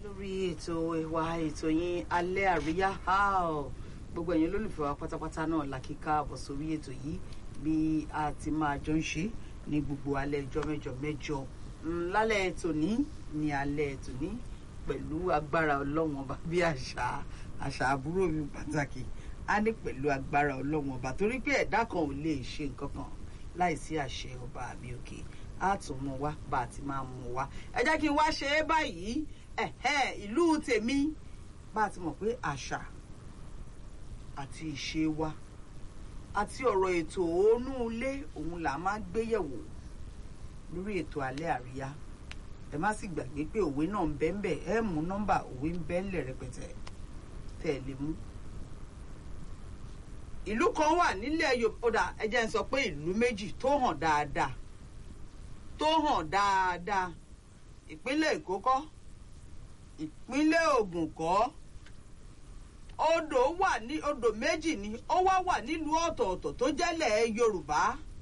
lórí ètò ìwà ètò yín alẹ́ àríyá how gbogbo ẹ̀yin olólùfẹ́ wa pátápátá náà la kí káàbọ̀ sórí ètò yìí bí a ti máa jọ ń ṣe ní gbogbo alẹ́ ẹjọ́ mẹ́jọ mẹ́jọ lálẹ́ tòní ní alẹ́ tòní pẹ̀lú agbára ọlọ́wọ́n ọba bí àṣà àṣà àbúrò mi pàtàkì á ní pẹ̀lú agbára ọlọ́wọ́n ọba torí pé ẹ̀dá kan ò lè ṣe nǹkan kan láìsí àṣẹ ọba àmì òkè á tún mú wá bá a ti máa mú wá ẹ jẹ́ kí n wá ṣe é báyìí ẹ̀hẹ́ ìlú tèmi bá a ti mọ̀ pé àṣà àti ìṣe wa àti ọ̀rọ̀ ètò òónú ilé òun là máa ń gbé yẹ̀wò lórí ètò alẹ́ àríyá ẹ má sì gbàgbé pé òwe náà ń bẹ ń bẹ ẹ mú nọ́mbà òwe ń bẹ ńlẹ̀ rẹpẹtẹ tẹ́ ẹ lè mú. ìlú kan wà nílẹ̀ Yorùbá ẹ jẹ́ n sọ pé ìlú méjì tó hàn dáadáa tó hàn dáadáa ìpínlẹ̀ Èkó kọ́ ìpínlẹ̀ Ògùn kọ́ odò wà ní odò méjì ni ó wá wà nílùú ọ̀tọ̀ọ̀tọ̀ tó jẹ́lẹ̀ Yorùbá